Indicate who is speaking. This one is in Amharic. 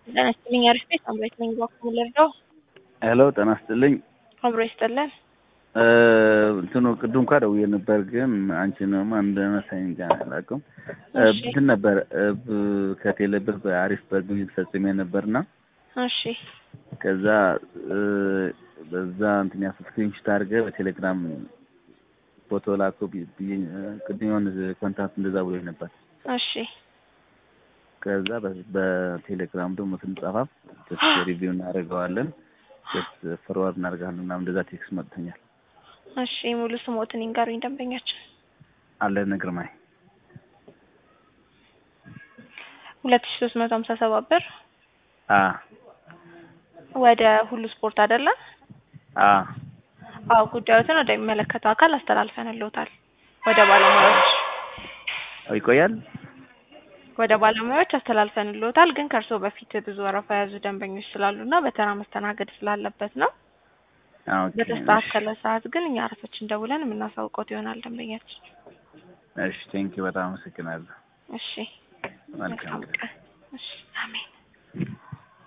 Speaker 1: ጤና ይስጥልኝ አሪፍ ቤት አምሬት ነኝ ባኩም ልርዳው
Speaker 2: ሄሎ ጤና ይስጥልኝ
Speaker 1: አብሮ ይስጥልን
Speaker 2: እንትኑ ቅድም እንኳ ደውዬ ነበር ግን አንቺንም እንደመሳኝ እንጃ አላውቅም
Speaker 1: እሺ
Speaker 2: እንትን ነበር ከቴሌ ብር በአሪፍ በግብይት ፈጽሜ ነበርና
Speaker 1: እሺ
Speaker 2: ከዛ በዛ እንትን ያስ ስክሪንሾት አድርገህ በቴሌግራም ፎቶ ላኩ ብዬ ቅድም የሆነ ኮንታክት እንደዛ ብሎኝ ነበር።
Speaker 1: እሺ
Speaker 2: ከዛ በ- በቴሌግራም ደግሞ ስንጻፋ ጀስት ሪቪው እናደርገዋለን ጀስት ፎርዋርድ እናደርጋለን ምናምን እንደዛ ቴክስት መጥቶኛል።
Speaker 1: እሺ ሙሉ ስሞትን ይንገሩኝ ደንበኛችን
Speaker 2: አለን ግርማይ
Speaker 1: ሁለት ሺ ሶስት መቶ ሀምሳ ሰባት ብር
Speaker 2: አ
Speaker 1: ወደ ሁሉ ስፖርት አይደለ?
Speaker 2: አ
Speaker 1: አዎ ጉዳዮትን ወደሚመለከተው አካል አስተላልፈንልዎታል። ወደ ባለሙያዎች
Speaker 2: ይቆያል።
Speaker 1: ወደ ባለሙያዎች አስተላልፈንልዎታል። ግን ከእርስዎ በፊት ብዙ ወረፋ የያዙ ደንበኞች ስላሉና በተራ መስተናገድ ስላለበት ነው።
Speaker 2: አ ኦኬ
Speaker 1: በተስተካከለ ሰዓት ግን እኛ ራሳችን ደውለን የምናሳውቀው ይሆናል ደንበኛችን።
Speaker 2: እሺ ቴንኪው በጣም አመሰግናለሁ።
Speaker 1: እሺ
Speaker 2: መልካም
Speaker 1: መልካም ቀን። እሺ አሜን።